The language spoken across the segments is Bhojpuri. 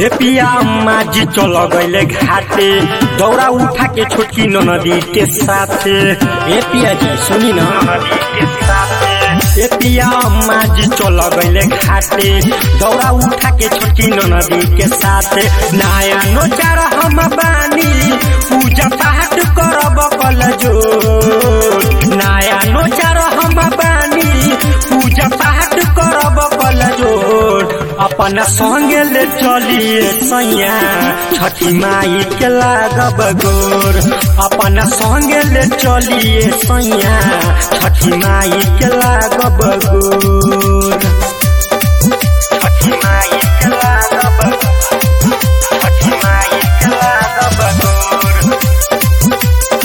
हे पिया अम्मा जी चल गईले घाटे दौड़ा उठा के छोटकी नदी के साथे हे पिया जी सुनी ना ए पिया अम्मा जी चल गईले घाटे दौड़ा उठा के छोटकी नदी के साथे नया नोचार हम बानी पूजा पाठ करब कल जो नया नोचार हम बानी पूजा पाठ करब कल जोड़ अपन संगे ले चलिए सैया छठी माई के लागब गोर अपन संगे ले चलिए सैया छठी माई के लागब गोर छठी माई के लागब छठी माई के लागब गोर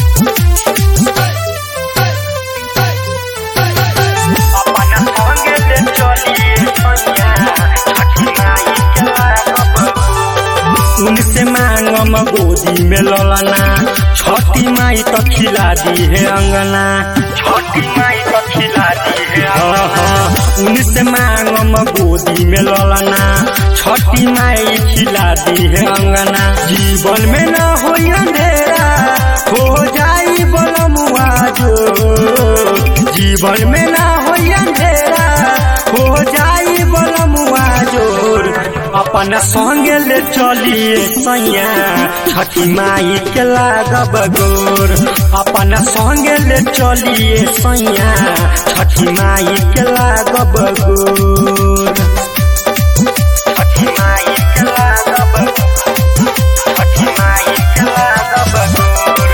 अपन संगे ले चलिए सैया छठी माई के लागब गोर। उनसे मांगम गोदी में ललना छठी माई तो खिला दी है अंगना छठी माई तो खिला दी है उनसे मांगम गोदी में ललना छठी माई खिला दी है अंगना जीवन में न हो अंधेरा हो जाई बलमुआ जो जीवन में ना हो अंधेरा हो जाई बलमुआ जोर अपन संगे ले चलिए सैया छठी माई के लागब गोर अपन संगे ले चलिए सैया छठी माई के लागब गोर छठी माई के लागब छठी माई के लागब गोर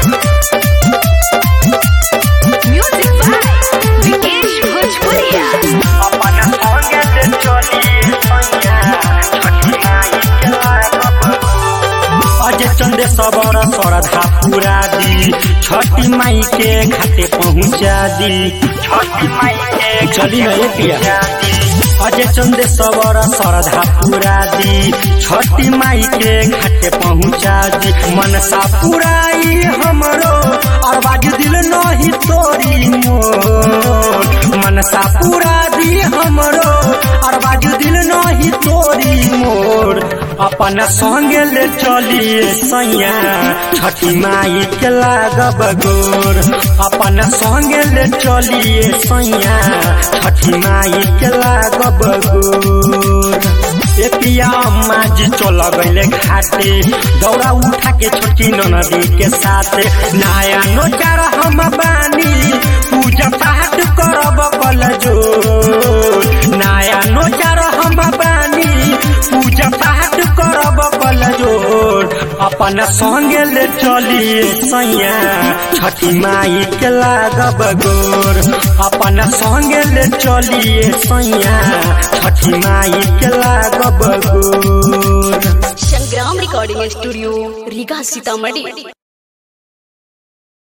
Music by Vikesh Bhojpuria. अपन संगे ले चलिए सैया छठी माई के लागब अजय चंदे सबर श्रद्धा पूरा दी छठी माई के घाटे पहुँचा दी छठी माई के चली न ये पिया अजय चंदे सबर श्रद्धा पूरा दी छठी माई के घाटे पहुँचा दी मनसा पुराई हमरो और बाजू दिल नहीं तोरी मोर मनसा पूरा दी हमरो और बाजू दिल नहीं तोरी मोर अपन संगे ले चलिए सैया छठी माई के लागब गोर अपन संगे ले चलिए सैया छठी माई के लागब गोर ए पिया अम्मा जी चल गईले घाटे दौड़ा उठा के छोटकी नदी के साथ नया नोचार हम बानी पूजा पाठ करब कल जो नया नोचार हम बानी पूजा पाठ करब कल जोड़ अपन संगे ले चलिए सैया छठी माई के लागब गोर अपन संगे ले चलिए सैया छठी माई के लागब गोर संग्राम रिकॉर्डिंग स्टूडियो रीगा सीतामढ़ी